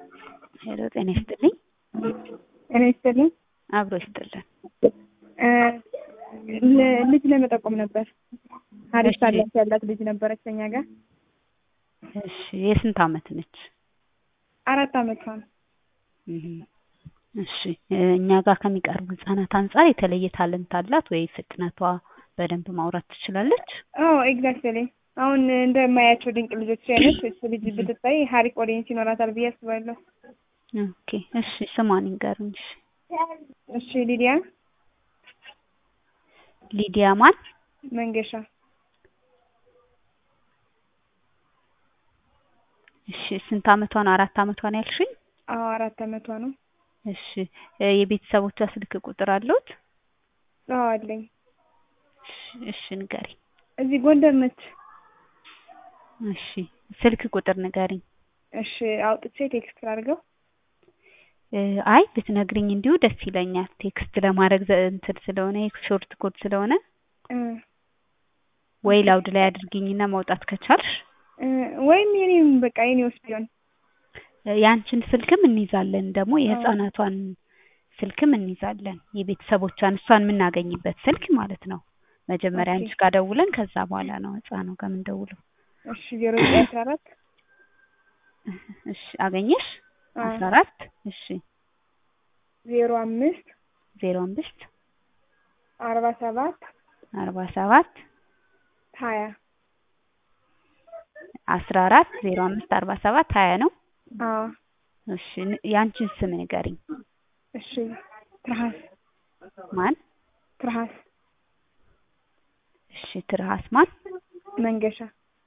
ሄሎ ጤና ይስጥልኝ። ጤና ይስጥልኝ። አብሮ ይስጥልን። ል- ልጅ ለመጠቆም ነበር። አሪፍ እሺ። ታላቅ ያላት ልጅ ነበረች ከኛ ጋር እሺ የስንት አመት ነች? አራት አመቷ ነው። እህ እሺ እኛ ጋር ከሚቀርቡ ህጻናት አንጻር የተለየ ታለንት አላት ወይ? ፍጥነቷ በደንብ ማውራት ትችላለች? አዎ ኤግዛክትሊ። አሁን እንደማያቸው ድንቅ ልጆች አይነት እሱ ልጅ ብትታይ ሀሪፍ ኦዲየንስ ይኖራታል ብዬ አስባለሁ። ኦኬ እሺ ስሟን ይንገሩኝ። እሺ እሺ ሊዲያ ሊዲያ ማን? መንገሻ እሺ ስንት አመቷ ነው? አራት አመቷ ነው ያልሽኝ? አዎ አራት አመቷ ነው። እሺ እ የቤተሰቦቿ ስልክ ቁጥር አለዎት? አዎ አለኝ። እሺ እሺ ንገሪኝ። እዚህ ጎንደር ነች። እሺ ስልክ ቁጥር ንገሪኝ። እሺ አውጥቼ ቴክስት አድርገው። እ አይ ብትነግሪኝ እንዲሁ ደስ ይለኛል። ቴክስት ለማድረግ ዘ- እንትን ስለሆነ ሾርት ኮድ ስለሆነ እ ወይ ላውድ ላይ አድርጊኝና ማውጣት ከቻልሽ እ ወይም የኔም በቃ የኔ ውስጥ ቢሆን እ ያንቺን ስልክም እንይዛለን ደግሞ የህፃናቷን ስልክም እንይዛለን የቤተሰቦቿን እሷን የምናገኝበት ስልክ ማለት ነው። መጀመሪያ ኦኬ። አንቺ ጋር ደውለን ከዛ በኋላ ነው ህፃኑ ጋር የምንደውለው። እሺ ዜሮ ዘጠኝ አስራ አራት እሺ አገኘሽ? አዎ አስራ አራት እሺ ዜሮ አምስት ዜሮ አምስት አርባ ሰባት አርባ ሰባት ሀያ አስራ አራት ዜሮ አምስት አርባ ሰባት ሀያ ነው። አዎ እሺ ን- ያንቺን ስም ንገሪኝ። እሺ ትርሃስ ማን? ትርሃስ እሺ ትርሃስ ማን? መንገሻ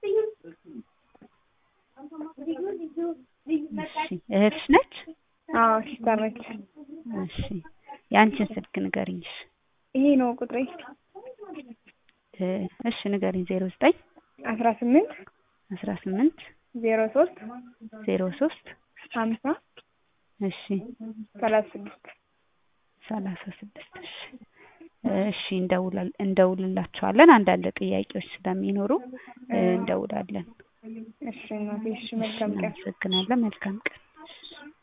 እሺ እህትሽ ነች? አዎ ሲስተር ነች። እሺ ያንቺን ስልክ ንገሪኝ። እሺ ይሄ ነው ቁጥሬ እ እሺ ንገሪኝ። ዜሮ ዘጠኝ አስራ ስምንት አስራ ስምንት ዜሮ ሶስት ዜሮ ሶስት ሀምሳ እሺ ሰላሳ ስድስት ሰላሳ ስድስት እሺ እሺ እንደውላል እንደውልላቸዋለን አንዳንድ ጥያቄዎች ስለሚኖሩ እ እንደውላለን። እሺ እናቴ እሺ እሺ መልካም ቀን እናመሰግናለን። መልካም ቀን።